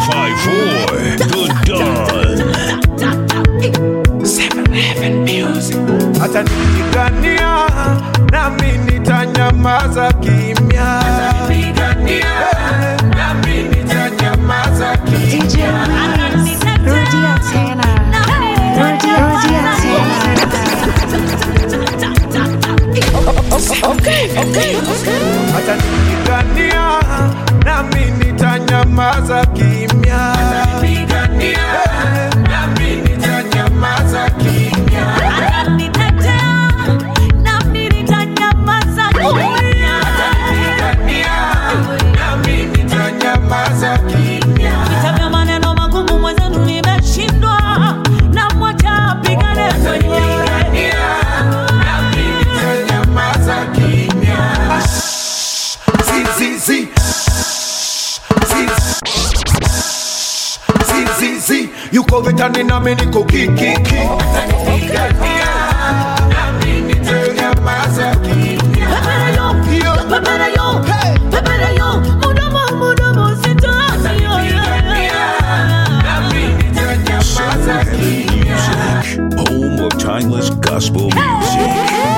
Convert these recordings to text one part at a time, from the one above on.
254 The Dawn. atanipigania nami nitanyamaza kimya DJ Rudia tena. Rudia, rudia tena. atanipigania nami nitanyamaza kimya Vita maneno magumu mwenzenu nimeshindwa na mwacha apigane mwenyewe. Zizizi. Zizizi. yuko vitani nami niko kikiki Pepere yo, pepere yo, pepere yo, mudomo, mudomo, sitaki yo, Home of timeless gospel music.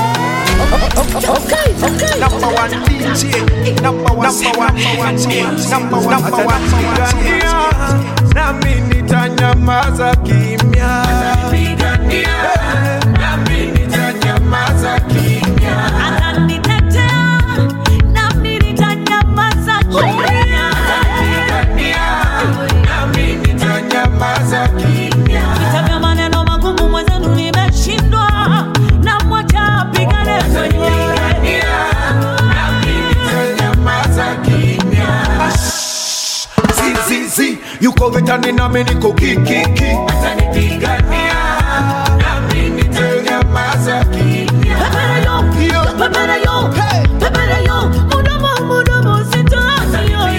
number one DJ number one number one number one number one nami nitanyamaza kimya Ananitetea, nami nitanyamaza kimya. Vita vya maneno magumu mwenzenu nimeshindwa na mwacha apigane mwenyewe. Zizizi. yuko vitani nami niko kikiki Pepere yo, pepere yo, pepere yo, mudomo, mudomo, sitaki yo,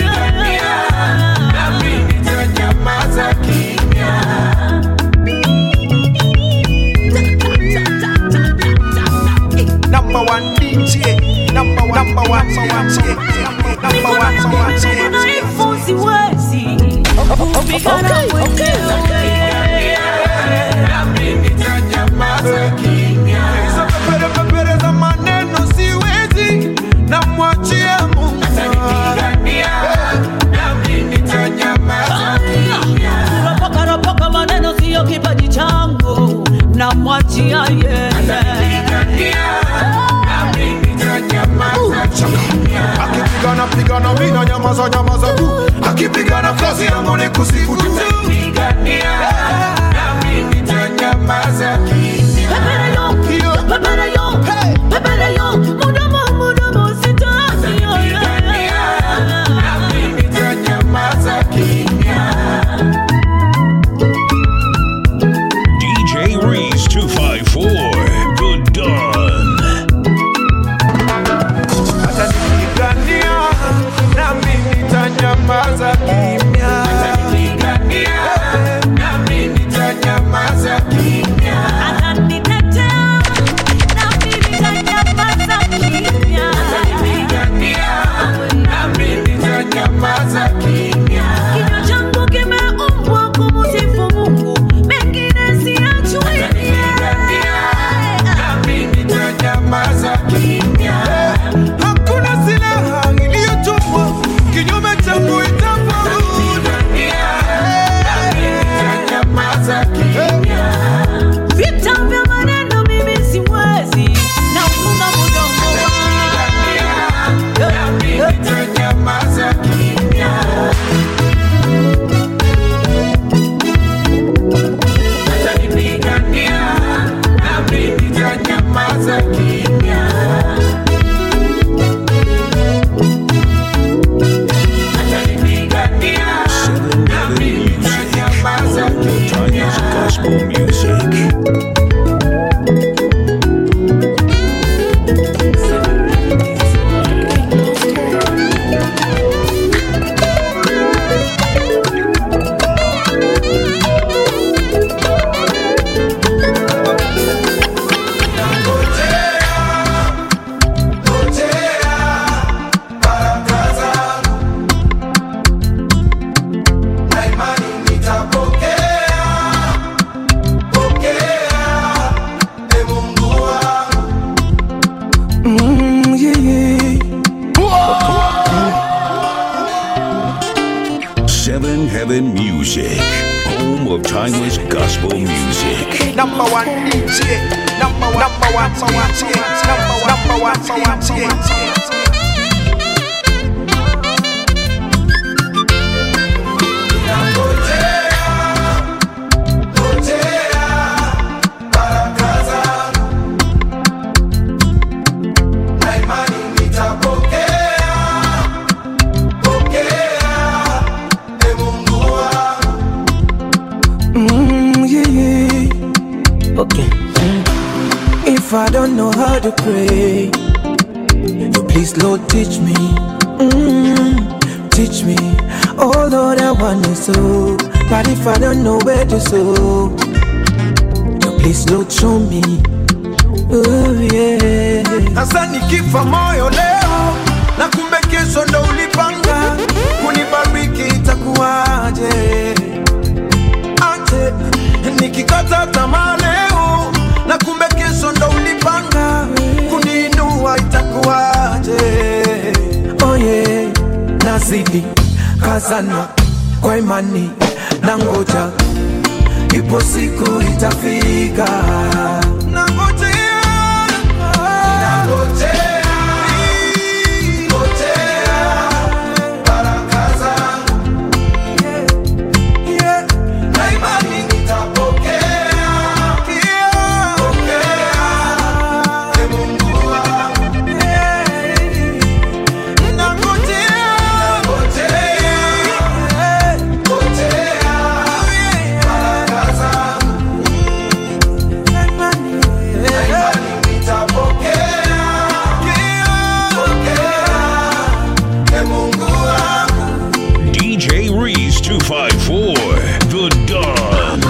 number one DJ number one number one DJ number one number one DJ Udhaifu siwezi kupigana mwenyewe. Hizo pepere pepere za maneno siwezi namwachia Mungu Ropoka ropoka maneno siyo kipaji changu na mwachia yeye. akipigana pigana mina nyamaza nyamaza tu akipigana kazi yangu ni kusifu tu Pepere yo, pepere yo, pepere yo, mudomo, mudomo, sitaki yo, DJ Reese 254 The Dawn. atanipigania nami nitanyamaza kimya Heaven Heaven Music, home of timeless gospel music. Number one DJ, number one, number one, number one, number one, number one, number one, DJ. Mm, yeah, yeah. Okay. If I don't know how to pray, you please, Lord, teach me. Mm, teach me. Oh, Lord, I want to sow. But if I don't know where to sow, you please, Lord, show me. Oh, yeah. Sasa nikifa moyo leo na kumbe kesho ndo ulipanga kunibariki, itakuwaje? Aje nikikata tamaa leo na kumbe kesho ndo ulipanga kuniinua, itakuwaje? Oh yeah, nazidi kazana kwa imani na ngoja, ipo siku itafika. Nangojea, nangojea, ngojea baraka zangu, yeah, na imani nitapokea, yeah, pokea, e Mungu wangu, yeah, nangojea, ngojea, ngojea baraka zangu. Na imani nitapokea, pokea, e Mungu wangu. DJ Reese 254, The Dawn.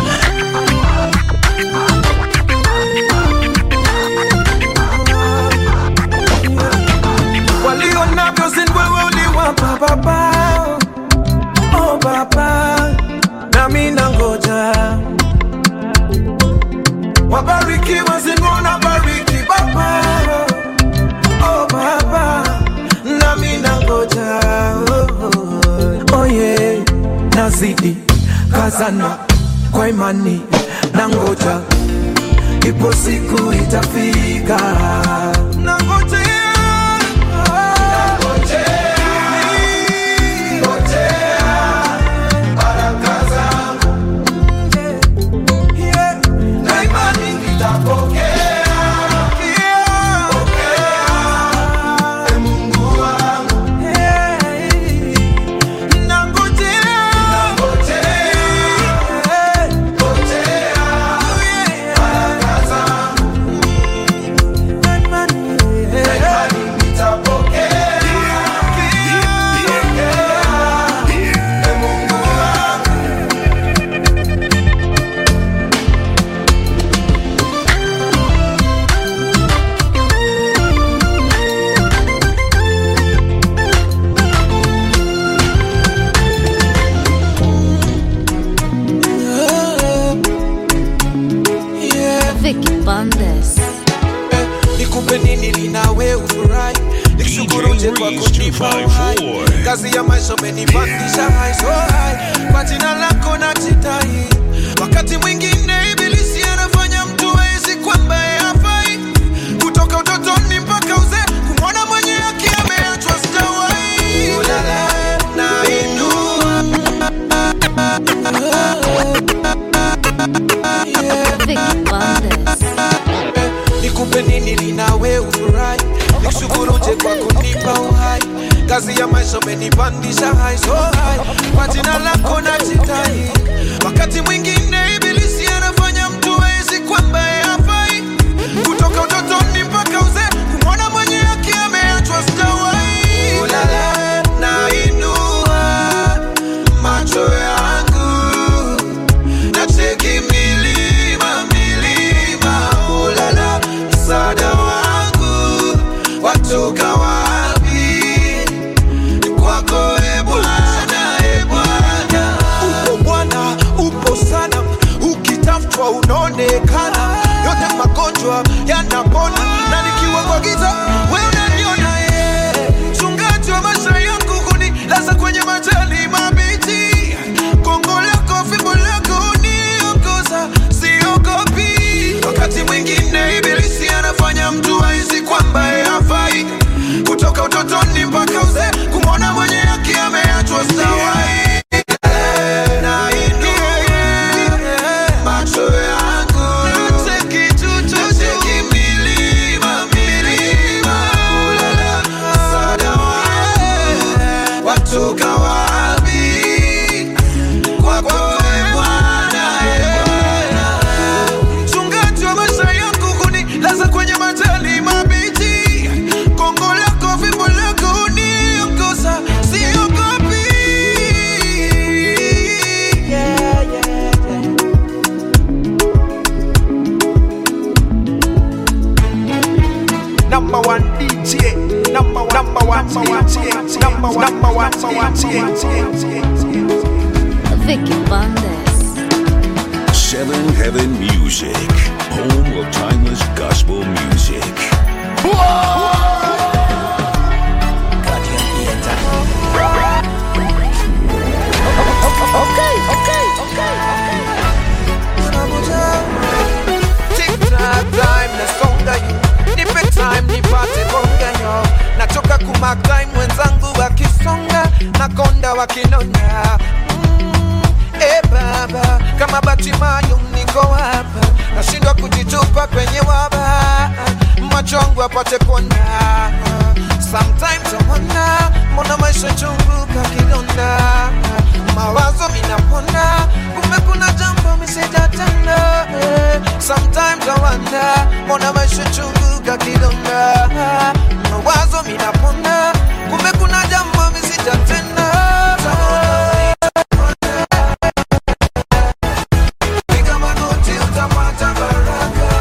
walio navyo si wewe uliwapa baba oh baba nami nangoja wabarikiwa singona bariki baba oh baba nami nangoja oh, oh. Oh yeah, nazidi kazana kwa imani na ngoja, ipo siku itafika. Nangojea, ngojea baraka zangu, yeah, na imani nitapokea, yeah, pokea, e Mungu wangu, yeah, nangojea, ngojea baraka zangu, na imani nitapokea, pokea, e Mungu wangu. Vicky Bandes. nikupe nini linawe ufurahi nikushukuruje kwa kunipa uhai 254. kazi ya maisha umenipandisha high so high kwa jina lako najitai wakati mwingine ibilisi anafanya mtu aisi kwamba hafai kutoka utotoni mpaka uzee kumwona mwenye haki ameachwa sitawai ulala na inua Vicky Bandes. nikupe nini linawe ufurahi nikushukuruje kwa kunipa uhai kazi ya maisha umenipandisha high so high kwa jina lako najitai wakati mwingine ibilisi anafanya mtu aisi kwamba hafai kutoka utotoni mpaka uzee kumwona mwenye haki ameachwa sitawai ulala na inua macho yangu nacheki milima milima ulala msaada wangu watoka wapi kwako e bwana e bwana upo bwana upo sana ukitafutwa unaonekana yote magonjwa yanapona na nikiwa kwa giza we unaniona ye mchungaji wa maisha yangu kunilaza kwenye majani mabichi Heaven Music, home of timeless gospel music. Tick-tock time, nasonga yu nipe time nipate bonga yo nachoka kumark time wenzangu wakisonga nakonda wakinona mm, e baba kama batimayo niko hapa nashindwa kujitupa kwenye waba machongu apate kuona sometimes awana mbona maisha chungu kakidonda mawazo minapona kumbe kuna jambo misijatenda eh. sometimes I wonder mbona maisha chungu kakidonda mawazo minapona kumbe kuna jambo misijatenda Piga magoti utapata baraka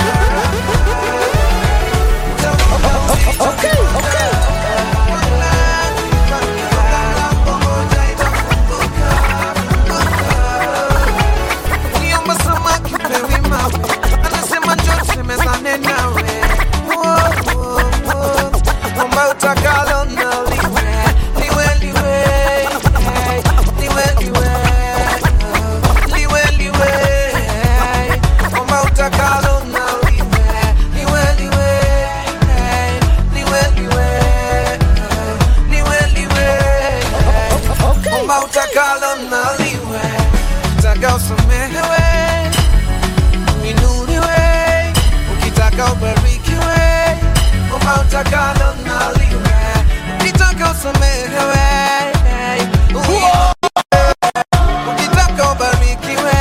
Niomba samaki pewi mawe anasema njoo tusemezane nawe Wo, wo, wo. Omba utakalo na liwe liwe liwe hey. liwe liwe liwe liwe hey. Omba utakalo na liwe liwe liwe hey. liwe liwe liwe liwe hey. Omba utakalo na liwe taka usamehewe uinuliwe ukitaka ubarikiwe omba utakalo naliwe ukitaka usamehewe uinuliwe, ukitaka ubarikiwe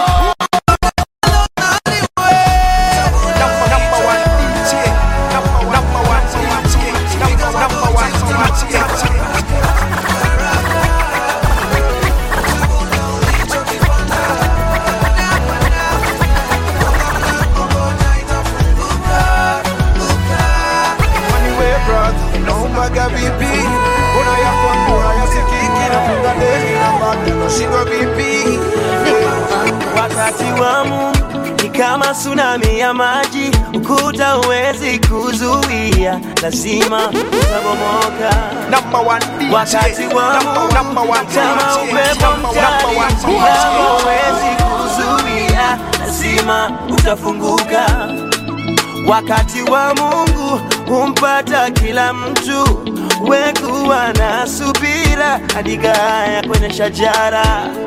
Anyway, brother, naombaga vipi? Mbona yako mbona yasikiki na funga deni na bado nashindwa vipi? Wakati wa Mungu ni kama tsunami ya maji, ukuta huwezi kuzuia, lazima utabomoka. Number one DJ. Wakati wa Number, Mungu number one kama DJ. upepo Number, number one mkali, DJ. kama huwezi kuzuia, lazima utafunguka. Wakati wa Mungu humpata kila mtu, wekuwa na subira hadi gaya kwenye shajara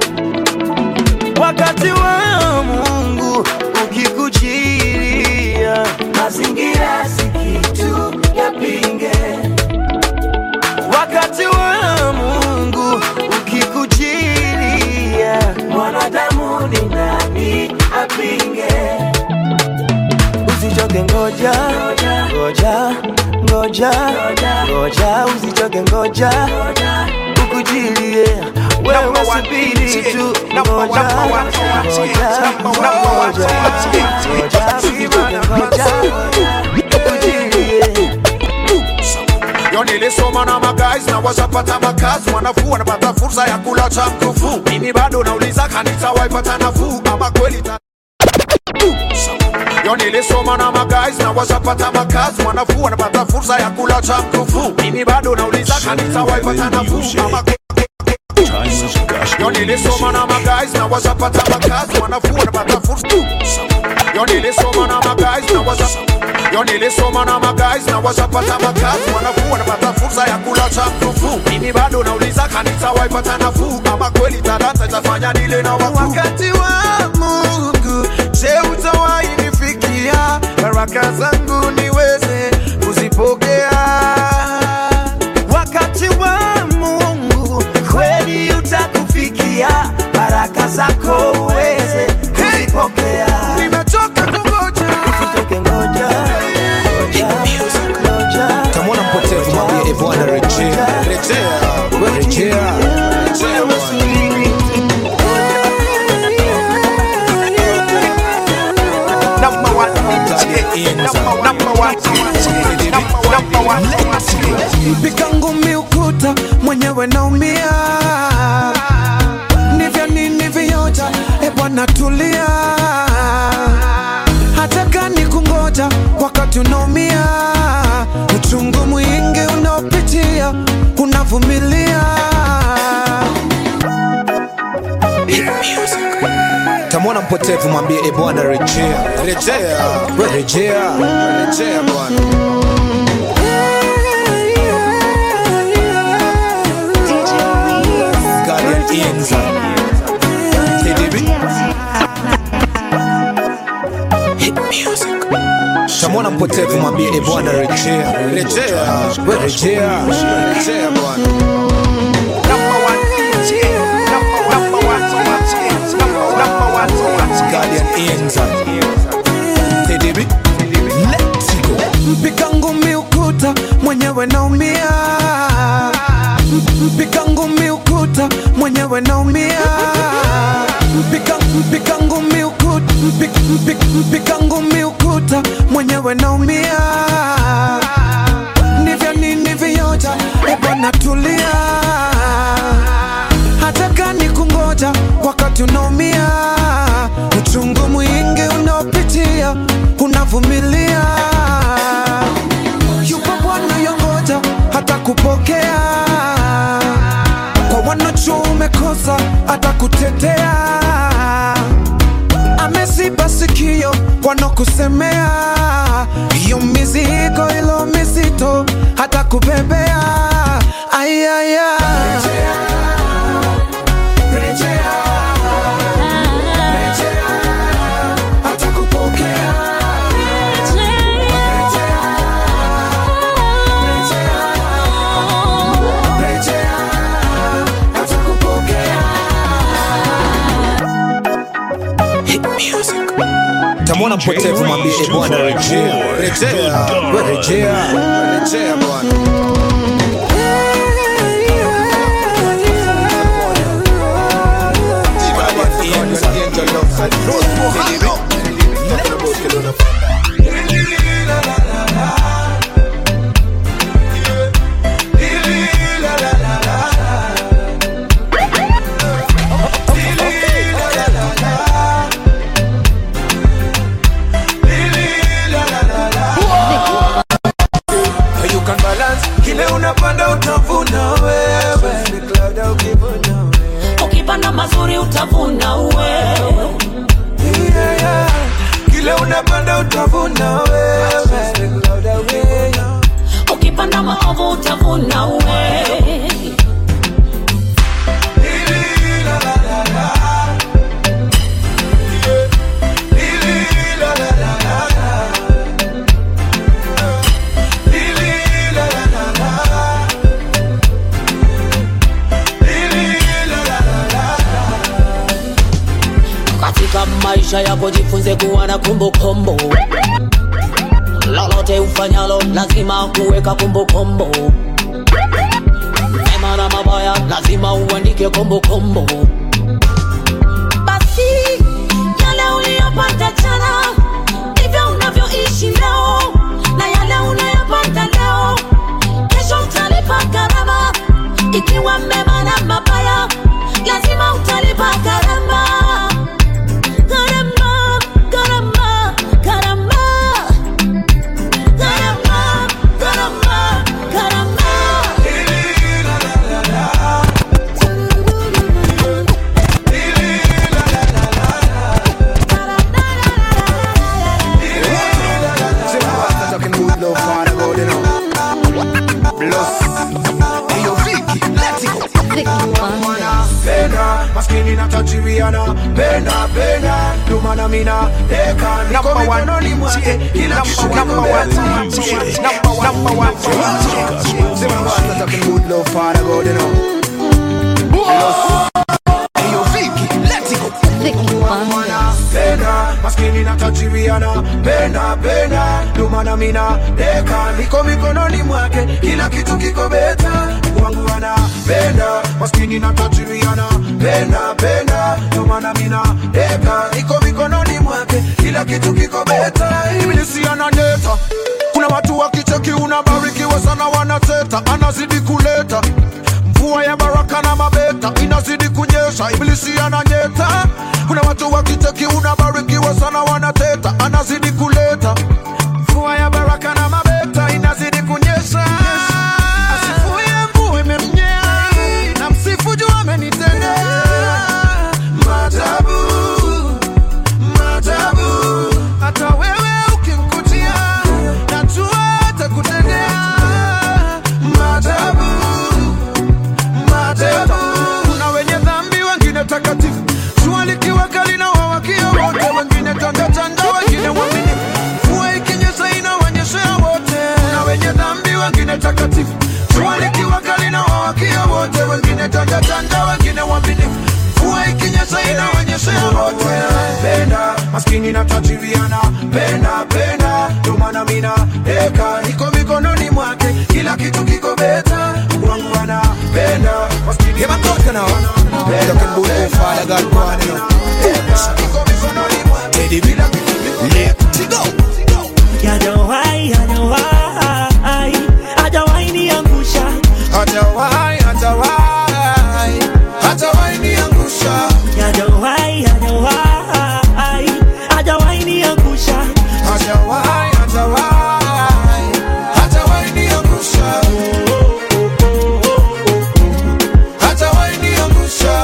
wakati wa Mungu ukikujiria, mazingira si kitu yapinge. Wakati wa Mungu ukikujiria, mwanadamu ni nani apinge? Usichoke, ngoja ngoja ngoja ngoja, usichoke, ngoja ukujirie wewe, Number one subiri DJ. tu, Number one, ngoja number one DJ. ngoja Number one, number one ngoja DJ. ngoja, usichoke, ngoja ukujirie Yo nilisoma na magays na washapata makazi, wanafuu wanapata fursa ya kula cha mkufu. Mimi bado nauliza kanisa waipata nafuu ama kweli ta Yo nilisoma na magays na washapata makazi, wanafuu wanapata fursa ya kula cha mkufu. Mimi bado nauliza kanisa waipata nafuu ama kweli Timeless gospel Yo nilisoma na music. magays na washapata makazi, wanafuu wanapata fursa. Yo nilisoma na magays na washa Yo nilisoma na magays na washapata makazi, wanafuu wanapata fursa ya kula cha mkufu. Mimi bado nauliza kanisa waipata nafuu ama kweli talanta itafanya nile na wakuu. wakati wa Mungu, je, utawahi nifikia baraka zangu niweze kuzipokea? wakati wa Mungu kweli utakufikia, baraka zako uweze kuzipokea. Nimechoka kungoja Usitoke, ngoja ngoja, ngoja. Kamwona mpotevu mwambie e Bwana rejea, rejea, rejea, rejea Bwana. Number one DJ, number, number Shamwana mpotevu mwambie e Bwana rejea, rejea, we rejea, rejea Bwana. DJ Reese. Guardian Rudy Inza. Antena. TDB. Rudy Antena. Hit music. Shamwana mpotevu mwambie e Bwana rejea, rejea, we rejea, rejea Bwana. Number one DJ, number one, number one, so much hits. Number number one, so much Guardian Inza. TDB. Let's go. Mpika ngumi ukuta mwenyewe naumia, M- mpika ngumi ukuta mwenyewe naumia, mpika mpika ngumi ukuta mpika, mpika, mpika ngumi ukuta mwenyewe naumia, ni vya nini vioja, e bwana tulia, hata kani kungoja wakati unaumia, uchungu mwingi unaopitia unavumilia yupo Bwana yongoja hata kupokea kwa wanacho umekosa hata kutetea ameziba sikio wanakusemea hiyo mizigo ilo mizito hata kubebea ayaya hata kupokea hata kupokea Hit music. Tamwona mpotevu mwambie e Bwana rejea, rejea, we rejea, rejea Bwana. You can balance kile unapanda utavuna wewe Cloud ukivuna wewe. ukipanda mazuri utavuna uwe Yeah, yeah. kile unapanda utavuna wewe Cloud ukivuna. ukipanda maovu utavuna uwe katika maisha yako jifunze kuwa na kumbukumbu lolote ufanyalo lazima kuweka kumbukumbu mema na mabaya lazima uandike kumbukumbu basi yale uliyopata jana ndivyo unavyoishi leo na yale unayopata leo kesho utalipa gharama ikiwa mema na mabaya lazima utalipa gharama gharama gharama gharama gharama gharama gharama Vicky Bandes. penda maskini na tajiriana penda penda ndomana mina deka niko mikononi mwake kila kitu kiko beta. Number one, so much hits. Say my boss, that's a good love, Father God, you know. Hey, yo, Vicky, let's go. Vicky Bandes. penda maskini na tajiriana penda penda ndomana mina deka niko mikononi mwake kila kitu kiko beta wangu anapenda maskini na tajiriana penda penda ndomana mina deka niko mikononi mwake kila kitu kiko beta ibilisi ananeta kuna watu wakicheki unabarikiwa sana wanateta anazidi kuleta mvua ya baraka na mabeta inazidi kunyesha ibilisi ananyeta kuna watu wakiteki unabarikiwa sana wanateta anazidi kuleta mvua ya baraka na mabeta inazidi kunyesha asifuye mvua imemnyea na msifu juu amenitendea maajabu takatifu jua likiwaka linawawakia wote wengine tandatanda wengine waaminifu mvua ikinyesha inawanyeshea wote na wenye dhambi wengine takatifu jua likiwaka linawawakia wote wengine tandatanda wengine waaminifu mvua ikinyesha inawanyeshea wote penda maskini na tajiriana penda penda ndio maana mina eka niko mikononi mwake kila kitu kiko beta wangu anapenda maskini Yeah, man, talk now. Talking about oh, Father God, go on, you know. niko mikononi mwake Lady, kila kitu kiko Let's go. Hajawahi, hajawahi, hajawahi niangusha. Hajawahi, hajawahi, hajawahi niangusha. Hajawahi, hajawahi, hajawahi niangusha. Hajawahi, hajawahi, hajawahi niangusha. Hajawahi niangusha.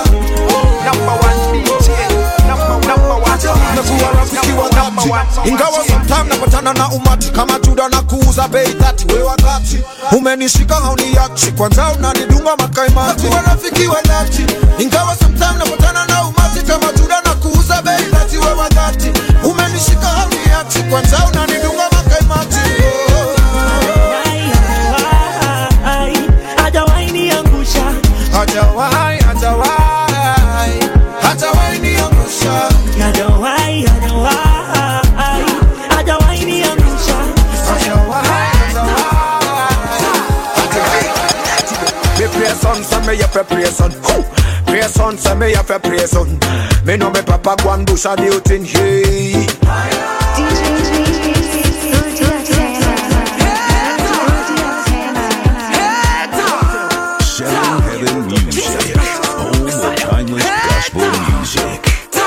Nimekuwa rafiki wa dhati. ingawa sometime napatana na umati kama juda na kuuza bei dhati we wakati umenishika hauniachi kwanza unanidunga makaimati Nimekuwa rafiki wa dhati ingawa sometime napatana na umati kama juda na kuuza bei dhati we wakati umenishika hauniachi kwanza unanidunga makaimati Hajawahi, hajawahi, hajawahi niangusha. hajawahi hajawahi hajawahi niangusha Hajawahi, hajawahi, hajawahi niangusha. Me pray son, so me have to pray son. Who? Pray son, so me have to pray son. Me know me papa go and do shady thing hey. Seven Heaven Music. Home of timeless gospel music.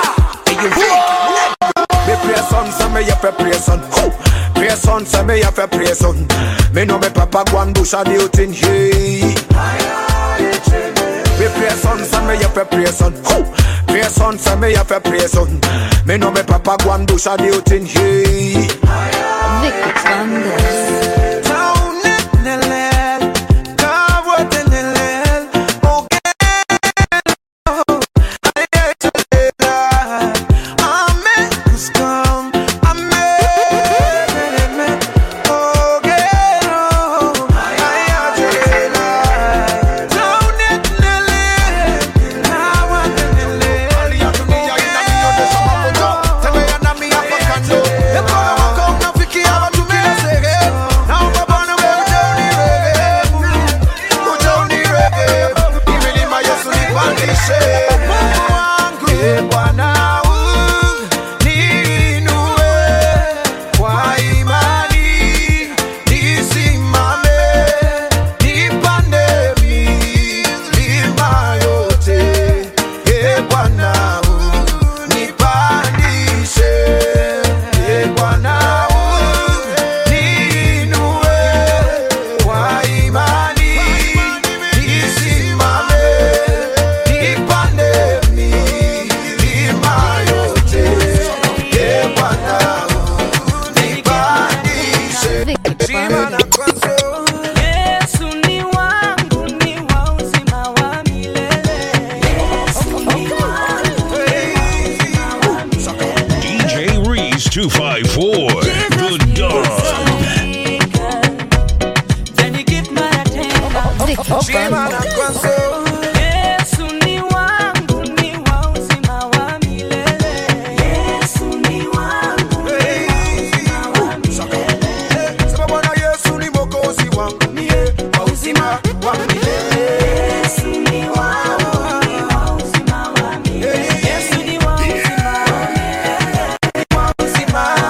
Me pray son, so me have to pray son. Who? Pray son, so me have to pray son. Me know me papa go and do shady thing hey. Me pray son, so me have to pray son. Who? Pray son, so me have to pray son. Me know me papa go and do shady thing hey. Vicky Bandes. Kwa imani nisimame, nipande milima yote. E Bwana, unipandishe. E Bwana, uniinue. Kwa imani nisimame, nipande milima yote. E Bwana, unipandishe. Vicky Shima na Bandes. kwanza. Yesu ni wangu, ni wa uzima wa milele. Yesu ni wangu, DJ Reese 254. The Dog. Then you give my attention. Vicky Shima na Bandes. kwanza. Yesu ni wangu, ni wa uzima wa milele. Yesu ni wangu, ni wa uzima wa milele. Sema Bwana Yesu ni mwokozi wangu mie wa uzima wa milele. Yesu ni wangu, ni wa uzima wa milele. Yesu ni wa uzima wa milele. Wa uzima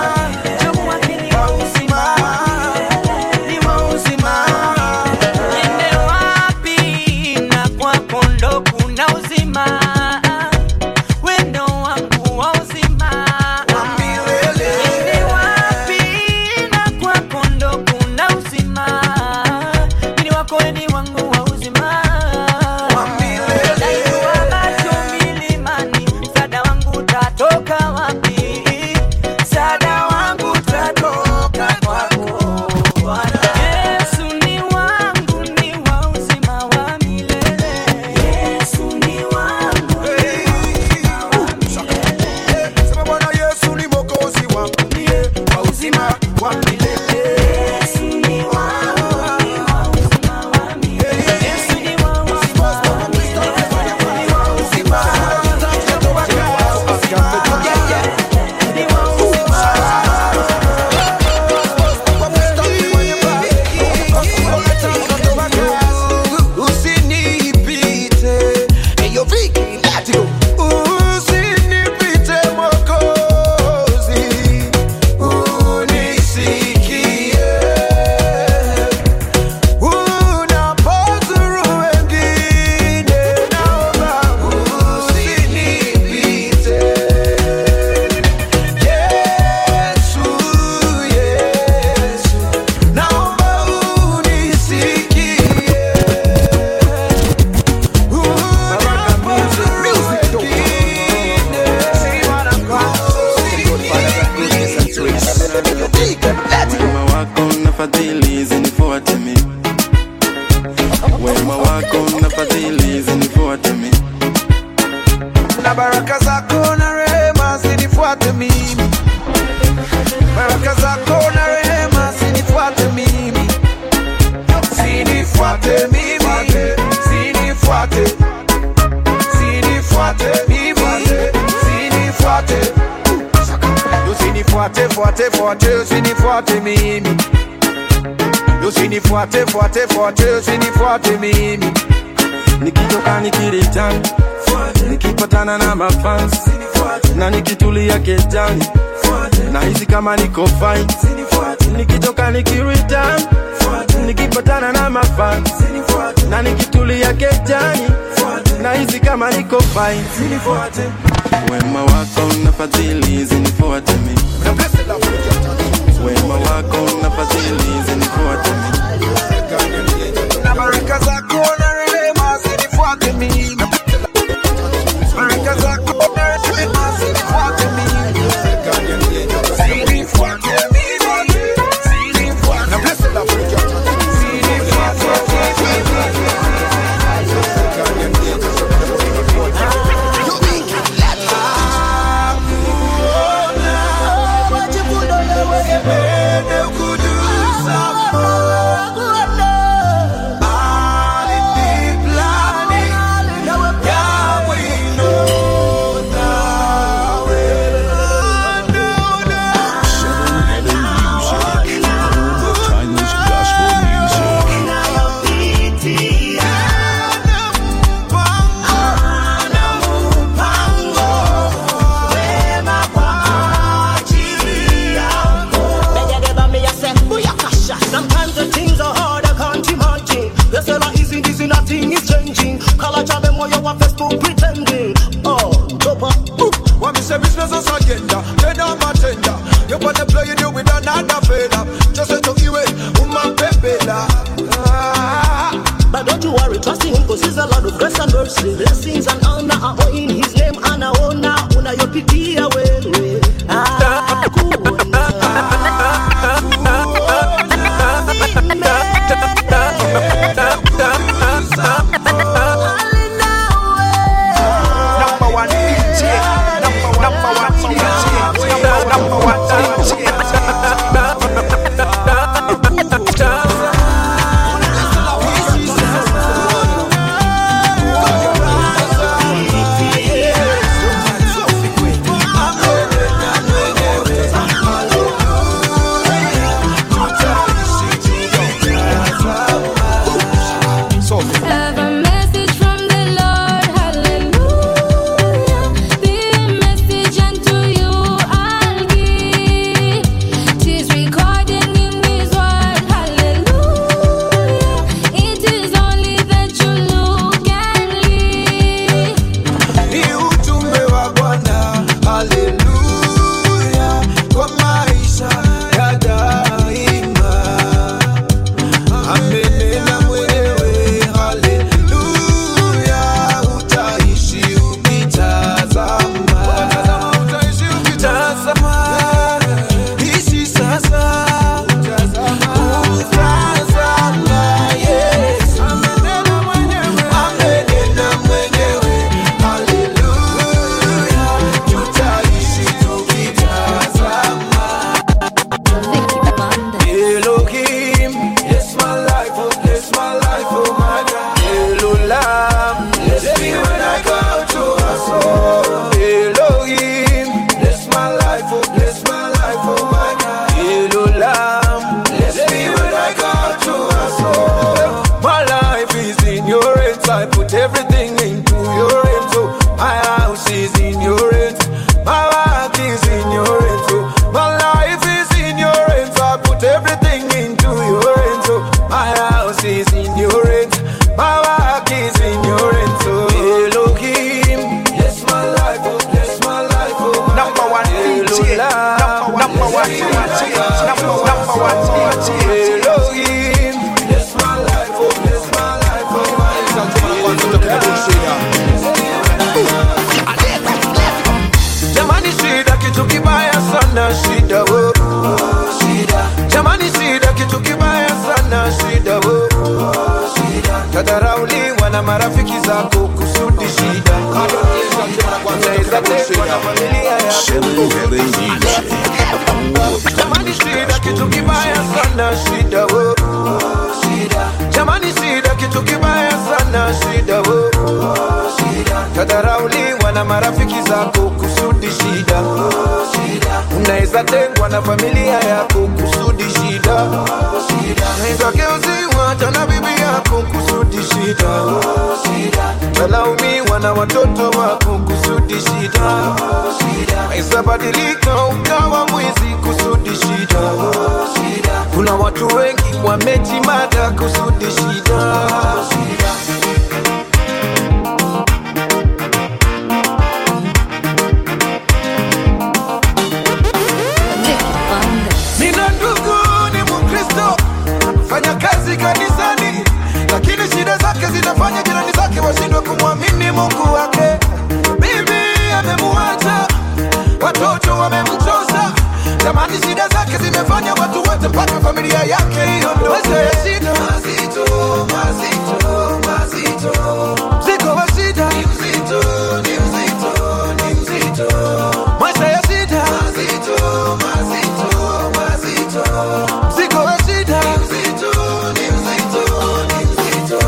na baraka zako na rehema zinifuate mimi baraka zako na rehema zinifuate mimi zinifuate mimi zinifuate zinifuate mimi zinifuate usinifuate fuate fuate usinifuate mimi usinifuate fuate fuate usinifuate mimi nikitoka nikiritan nikipatana na mafans na nikitulia kejani na hisi kama niko fine nikitoka nikiritan nikipatana na mafans na nikitulia kejani na hisi kama niko fine wema wako na fadhili zinifuate mi wema wako na fadhili zinifuate mi na baraka zako na rehema zinifuate mimi baraka zako na rehema zinifuate mimi zinifuate mimi zinifuate Home of timeless gospel music. Sometimes the things are hard, I can't imagine. They say like easy, easy, nothing is changing. Color job them while you want Facebook pretending. Oh, dope up. What me say business is agenda, then I'm a tender. You wanna play you do with another fella. Just to you it, woman pepela. But don't you worry, trust in him, cause he's a lot of grace and mercy. Blessings and honor are all in his name, and I own now, una your pity away. Ah, cool. Number one DJ, number one, number one DJ, number one DJ. Have a message from the Lord, hallelujah. Be a message unto you, I'll give. Tis recorded in His word, hallelujah. It is only that you look and live. Ni ujumbe wa Bwana, haleluya, kwa maisha ya daima. Amenena mwenyewe, haleluya, utaishi ukitazama. Utazama, ishi sasa, utazama Yesu. Amenena mwenyewe, haleluya, tutaishi tukitazama. Elohim, bless my life, oh, bless my life, oh my God. Elolam, bless me when I go to a soul. Elohim, bless my life, oh, bless my life, oh my God. Elolam, bless me when I go to a soul. My life is in your hands, I put everything into your hands, oh. My house is in your hands, my work is in your hands, oh. My life is in your hands, I put everything into your hands, oh. My house is in your hands, my work is in your hands, oh. Elohim, bless my life, oh, bless my life, oh. my Number one God. DJ, Elolam, number one bless DJ, my life, number number one DJ. Elohim, bless my life, oh, bless my life, oh, my God. unaweza tengwa na familia yako Seven Heaven Music. Jamani shida kitu kibaya sana shida wo shida Jamani shida kitu kibaya sana shida wo shida Tadharauliwa na marafiki zako kusudi shida shida Unaweza tengwa na familia yako kusudi shida shida Unaweza geuziwa hata na bibi yako kusudi shida shida Talaumiwa na watoto wako kusudi shida shida Unaweza badilika ukawa mwizi kusudi shida shida Kuna watu wengi wamejimada kusudi shida shida Nina ndugu ni Mkristo, fanya kazi kanisani, lakini shida zake zinafanya jirani zake washindwe kumwamini Mungu wake. Bibi amemuacha, watoto wamemchosa, jamani, shida zake zimefanya watu wote mpaka familia yake iondoke. Shida mazito, mazito, mazito, mzigo wa shida ni mzito, ni mzito, ni mzito, maisha ya shida mazito, mazito, mazito, mzigo wa shida ni mzito, ni mzito, ni mzito.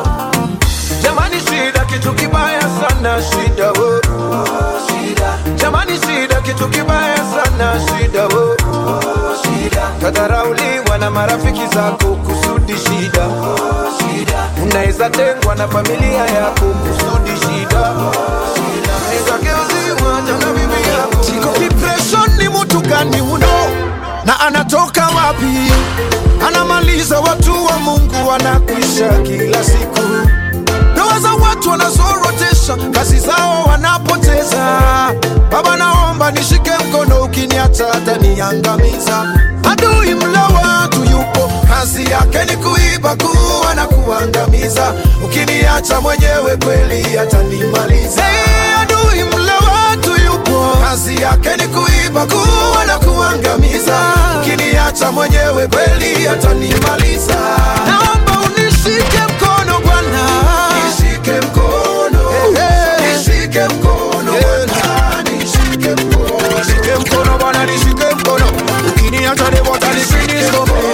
Jamani, shida kitu kibaya sana, shida wo shida. Jamani, shida kitu kibaya sana, shida wo shida. Tadharauliwa na marafiki zako kusudi shida shida. Unaweza tengwa na familia yako kusudi shida shida. Unaweza geuziwa hata na bibi yako. Siko depression ni mtu gani uno na anatoka wapi? Anamaliza watu wa Mungu wanakwisha kila siku ndoa za watu wanazorotesha, kazi zao wanapoteza. Baba, naomba nishike mkono, ukiniacha ataniangamiza. Adui mla watu yupo, kazi yake ni kuiba, kuua na kuangamiza. Ukiniacha mwenyewe kweli atanimaliza. Hey, adui mla watu yupo, kazi yake ni kuiba, kuua na kuangamiza. Ukiniacha mwenyewe kweli atanimaliza. Naomba unishike mkono Bwana, nishike mkono, nishike mkono Bwana, nishike mkono, nishike mkono Bwana, nishike mkono. Ukiniacha ni watanifinish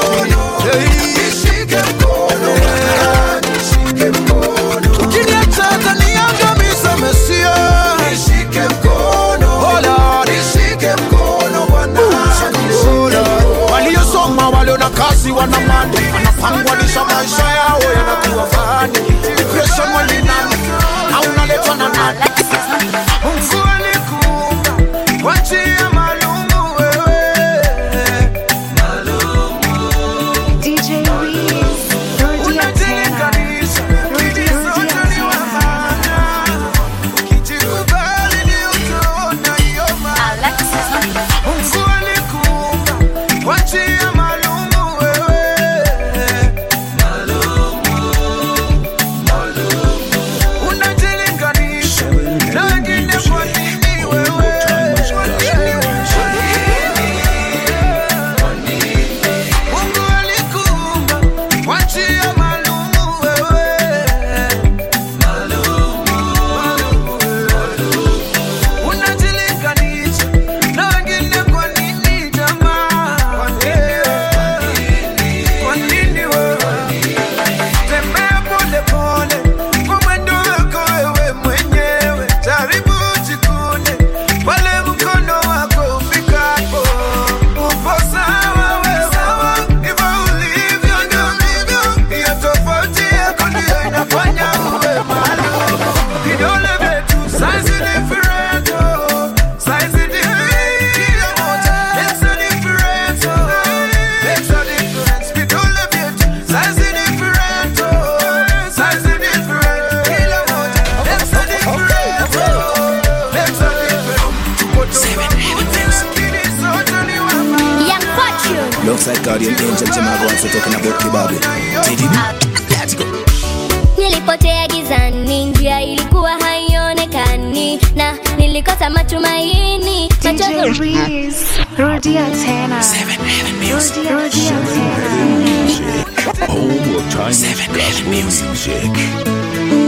Nishike mkono Bwana, nishike mkono. Ukiniacha ataniangamiza Mesia. Nishike mkono, oh Lord, nishike mkono Bwana, Oh Lord. Waliosoma walio na kazi wana mali, wanapangwanisha maisha yao yanakuwa fani. Depression walinani na unaletwa na nani? Mungu alikuumba kwa njia maalumu wewe. DJ Reese, Rudia Tena, Rudia Rudia Tena. Ukijikubali ndio utaona hiyo maana. Mungu alikuumba kwa njia maalumu wewe. Unajilinganisha na wengine kwa nini wewe? Mungu alikuumba kwa njia maalumu wewe. Unajilinganisha na wengine kwa nini jamaa? Kwa nini? Kwa nini wewe? Tembea pole pole kwa mwendo wako wewe mwenyewe, jaribu jikune pale mkono wako ufikapo. Upo sawa wewe, hivyo ulivyo ndio ndivyo. Hiyo tofauti yako ndio inafanya uwe maalum. Vidole vyetu size different, oh. Size different, kila moja makes a difference, oh. Makes a difference. Vidole vyetu size different, oh. Size different, kila moja makes a difference, oh. Makes a difference. Tuko tofauti, lakini sote ni wema. Young Fortune. Alongside Guardian Angel, Jamago also talking about Kibabe. TDB, let's go. Nilipotea gizani, njia ilikuwa haionekani na nilikosa matumaini. DJ Machozi Reese, Rudia Tena. Rudia Rudia Tena. Home of timeless gospel music.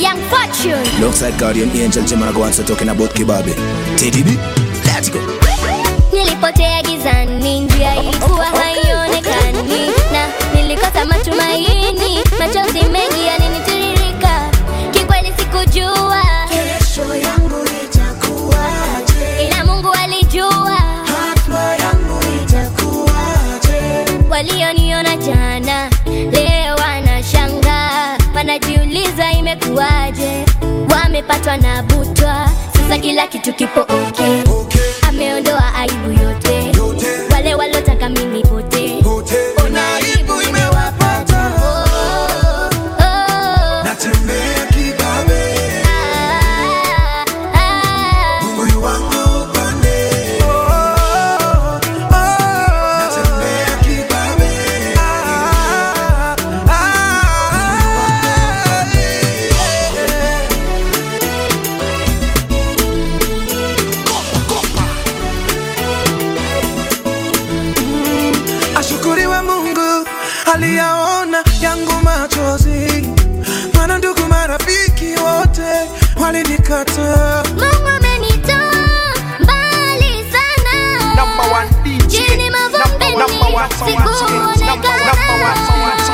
Young Fortune. Alongside Guardian Angel, Jim and I go answer talking about Kibabe. TDB, let's go. Nilipotea gizani, njia ilikuwa haionekani, na nilikosa matumaini, machozi mengi yalinitiririka. Kikweli sikujua kesho yangu itakuwaje, ila Mungu alijua hatima yangu itakuwaje. Walioniona jana leo wanashangaa, wanajiuliza imekuwaje, wamepatwa na butwa, sasa kila kitu kipo okay. Ameondoa aibu yote, wale walotaka mimi pote, ona aibu imewapata. Oh, oh. Natembea kibabe, moyo wangu upande. Natembea kibabe, ashukuriwe Mungu aliyaona yangu machozi, maana ndugu marafiki wote walinikataa.